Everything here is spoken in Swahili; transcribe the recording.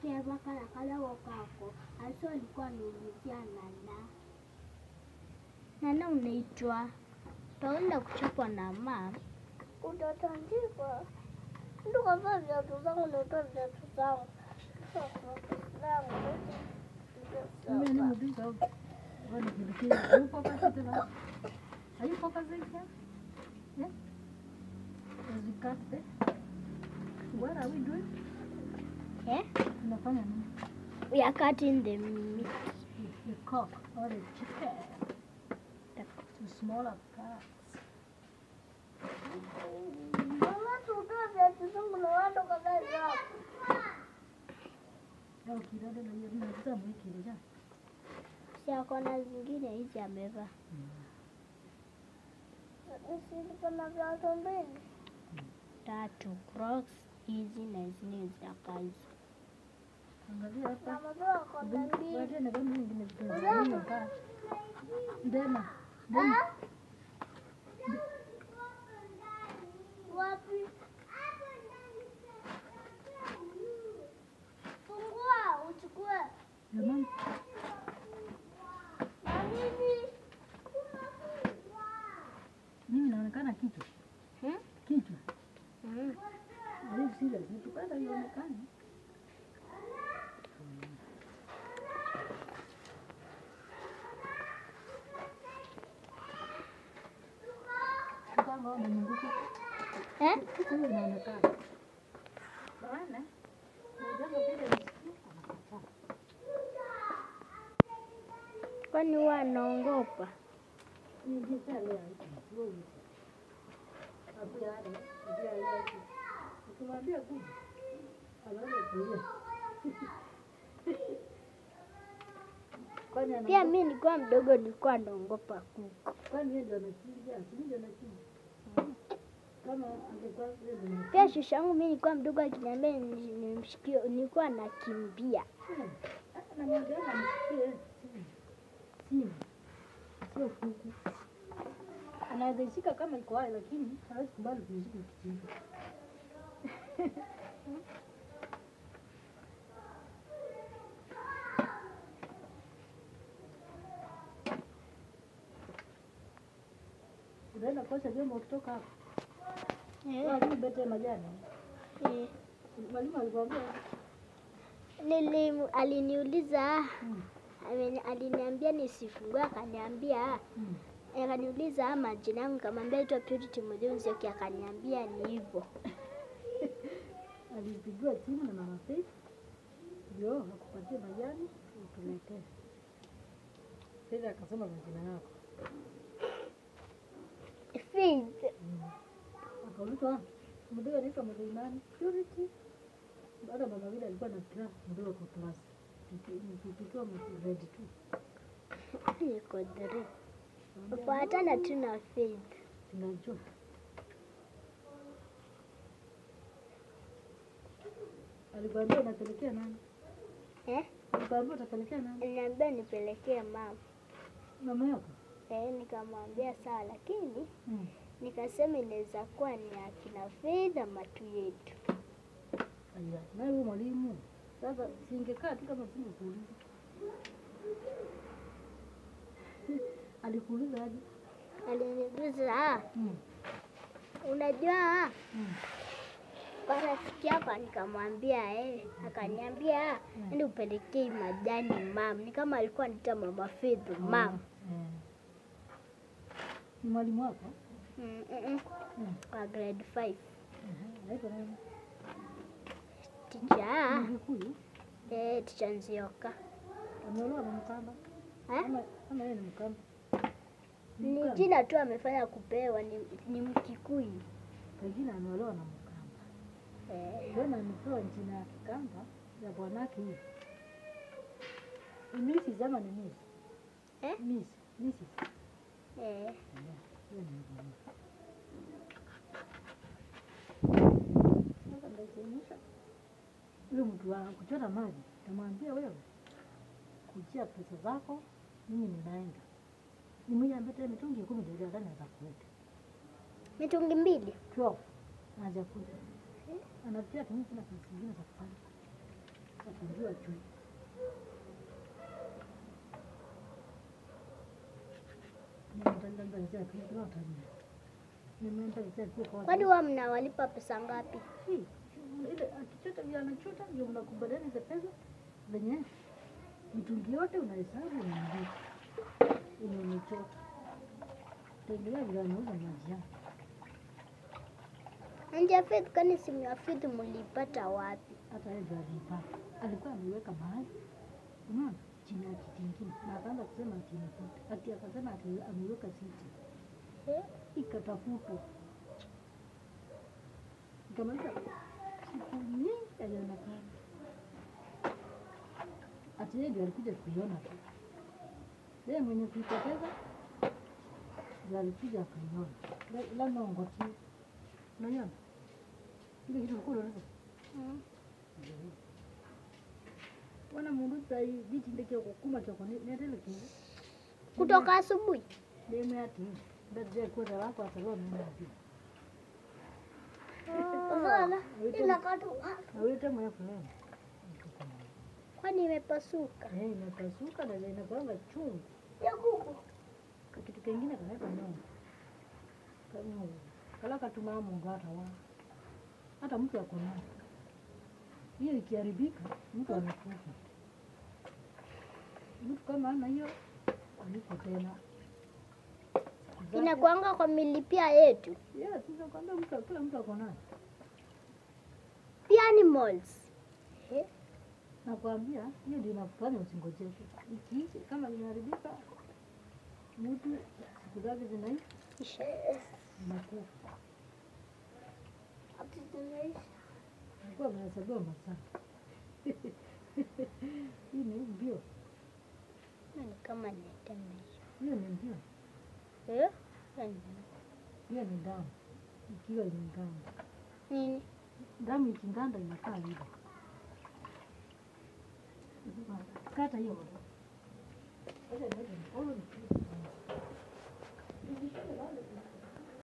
keva kala kalako kako aso alikuwa anaulizia nana nana unaitwa utaenda kuchapwa na mam Utatandikwa. Ndio kavaa viatu zangu na utoa viatu zangu. Mimi ni mdinga au? Bwana kile Are you focusing tena? Are you focusing here? Yeah? As we cut there. What are we doing? eh? Tunafanya nini? we are cutting the meat The cock or the chicken. To smaller parts. Mama tutoa viatu zangu na wando kavaa viatu. Au kidogo na hiyo na sasa mwiki ile jana. si akona zingine hizi amevaa Sisi kuna viatu mbili. tatu crocs hizi na zingine za kazi Angalia hapa. Na madoa kona mbili. Waje na kama nyingine zingine kaa. Ndema. Ndema. Wapi? Fungua uchukue. Jamani. Na nini? Mimi naonekana kichwa. Hmm? Kichwa. mm. Are you serious? Nikipanda ionekane. Kama umenyunguka. eh? Huyo inaonekana. Bwana. Ndio vile msikia anakataa. kwani huwa anaongopa Ni jinsi ya leo hivi. Wewe. Abuya hadi. Abuya hadi. Ukimwambia kuja. Anaanza kulia. Kwani ana pia mi nilikuwa mdogo nilikuwa naongopa kuku kwani yeye ndio anachinja, si ndio anachinja. Kama angekuwa yeye ndio anachinja. pia shusha yangu mi nilikuwa mdogo akiniambia ni- nimshikie nilikuwa nakimbia Anamwambia amsikie simu. Simu. Sio kuku. Anaweza ishika kama iko hai lakini hawezi kubali kuishika kitu. Unaenda kuosha vyombo ukitoka hapo. Lazima ubete majani. Eh, Mwalimu alikwambia nili aliniuliza Mm. ameni- aliniambia nisifungue akaniambia Mm. akaniuliza majina yangu nikamwambia itwa Purity Mudhunzioki akaniambia ni hivyo alipigiwa simu na mama Faith ndio akupatie majani utuletee. Faith akasema majina yako, Faith akaulizwa mdogo anaitwa mdogo nani? Purity. Baada mama vile alikuwa na class mdogo kwa class tukiwa grade two. niko three fuatana tu na Faith Tunajua alikwambia unapelekea nani? eh? Alikwambia utapelekea nani? Aliniambia nipelekee mama Mama yako? eh, nikamwambia sawa, lakini Mm. nikasema inaweza kuwa ni akina Faith ama tu yetu. Aya, naye huyo mwalimu sasa singekaa tu kama singekuuliza. Alikuuliza aje? Aliniuliza ah, Mm. unajua Mm. kwa rafiki yako, nikamwambia eh, akaniambia ende upelekee majani mam. Ni kama alikuwa anaita mama Faith mam. Eh. Ni mwalimu wako? Mm, mm, mm. Mm. Kwa grade 5 Aha, Anaitwa nani? ticha Mkikuyu? eh, ticha Nzioka Ameolewa na Mkamba? eh? Ama ama yeye ni Mkamba? Ni jina tu amefanya kupewa, ni, ni Mkikuyu Pengine ameolewa na Mkamba. eh. Mbona amepewa jina ya Kikamba ya bwanake hiyo? Ni Mrs. ama ni Miss? Eh? Miss. Mrs. Eh. Hiyo ni bwana. Sasa ndaisainisha. Yule mtu wa kuchota maji, tamwambia wewe, kujia pesa zako, mimi ninaenda. Nimwambia tena mitungi kumi ndio ndani za kuweka. mitungi mbili 12 hajakuja. Anafikia tu mimi sina kazi zingine za kufanya. Sasa ndio kuwa chui. Kwani huwa mnawalipa pesa ngapi? ile akichota vile anachota ndio mnakubaliana hizo pesa zenye mitungi yote unahesabu unaandika yenye umechota. Tegemea vile anauza maji yako. Nje Faith, kwani simu ya Faith mlipata wapi? hata yeye ndio alipata. Alikuwa ameiweka mahali unaona, chini ya kiti ingine, na akaanza kusema ati inafuta, ati akasema ati ameiweka siti, Eh? ikatafutwa, ikamaliza siku nyingi haionekana. Ati yeye ndio alikuja kuiona tu, yeye mwenye kuipoteza ndio alikuja akaiona. La- Labda ongoti, unaiona ile kitu ulikuwa unaona Mm. wana mundu sai vitindekea kukuma choko netelekele Kutoka asubuhi demu ati bedje kwenda wako atalua mimi ati Unaona? Inakata awite mwe fulani kwani imepasuka? eh inapasuka na inakuanga chungu ya kuku. kitu kingine kanaweka nyongo kanyongo kala katuma mundu hata wa hata mtu akona hiyo ikiharibika mtu anakufa mtu kama ana hiyo aliko tena Zake- Inakuanga kwa milipia yetu. Yes, ninakwambia mtu kila mtu ako nayo. Pia animals. Eh? Nakwambia hiyo ndio inakufanya usingojeke. Ikiishi kama imeharibika, mtu siku zake zinaisha zinakufa. Ati zinaisha. Alikuwa amehesabiwa masaa. Hii ni mbio, Ni kama netemesha. hiyo ni mbio, Eh? Yaani, hiyo ni damu ikiwa imeganda. Nini? Damu ikiganda inakaa hivyo. Kata hiyo. Acha niweke mkono.